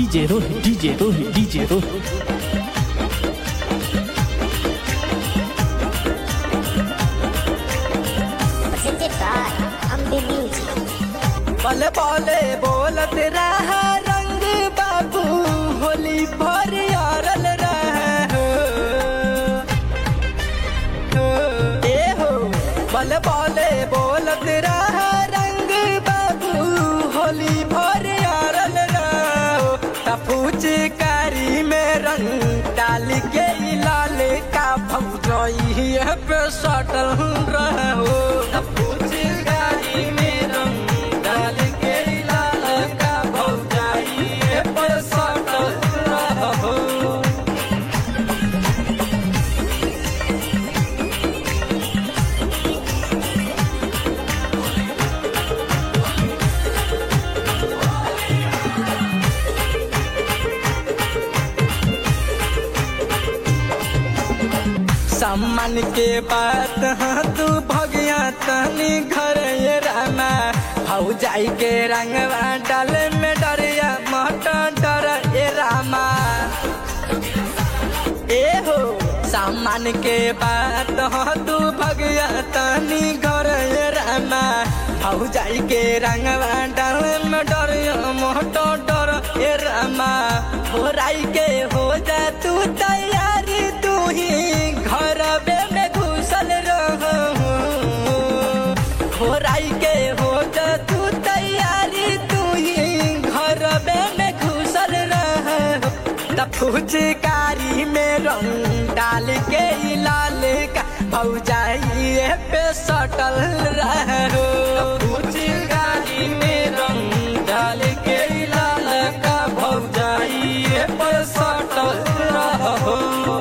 DJ Rohit, DJ Rohit, DJ Rohit. presented by Ambi Music. बल बोले बोलत रह रंग बाबू होली भर यारल रह ए हो बल बोले बोलत रह रंग बाबू होली भर यारल रहो तपूच कारी में रंग डाल के ई लाल का भौजई पे सटल रहो तपूच कारी में रंग डाल के ई लाल का भौजई पे सटल रहो सम्मान के बात हाँ तू भगिया तनी घर ये रामा हऊ जाई के रंगवा डाले में डरिया मट डर ए रामा ए हो सम्मान के बात हाँ तू भगिया तनी घर ये रामा हऊ जाई के रंगवा डाले में डरिया मट डर ए रामा हो राई के हो जा तू तैयारी तू ही घर में घुसल रहो हो राई के हो जा तू तैयारी तू ही घर में घुसल रहो त फुचकारी में रंग डाल के ई लाल का भौजाई पे सटल रहो फुचकारी में रंग डाल के ई लाल का भौजाई पे सटल रहो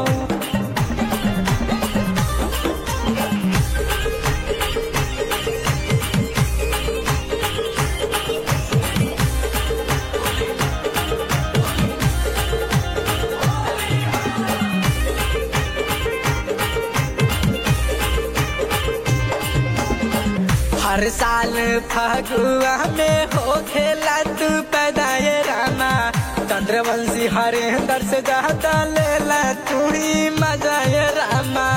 हर साल फगुआ में हो खेला तू पैदाए रामा चंद्रवंशी हरेंद्र से ज्यादा लेला तू ही मजाए रामा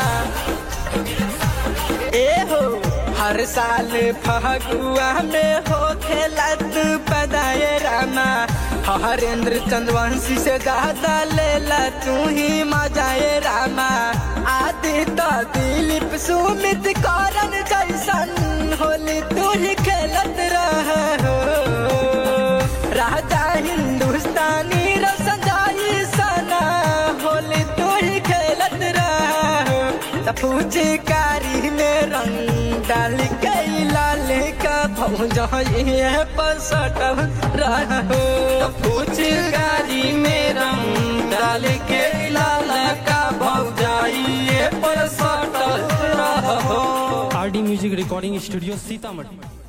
ए हो हर साल फगुआ में हो खेला तू पैदाए रामा हरेंद्र चंद्रवंशी से ज्यादा लेला तू ही मजाए रामा आदि तो दिलीप सुमित करन जैसन होली तू ही खेलत रह राजा हिंदुस्तानी रोशन जाई सना होली तू ही खेलत रह फूचकारी में रंग डाल के लाल का भौजाई पर सटल रहो फूचकारी में रंग डाल के लाल का भौजाई पर सटल रहो RD Music Recording Studio, Sitamarhi.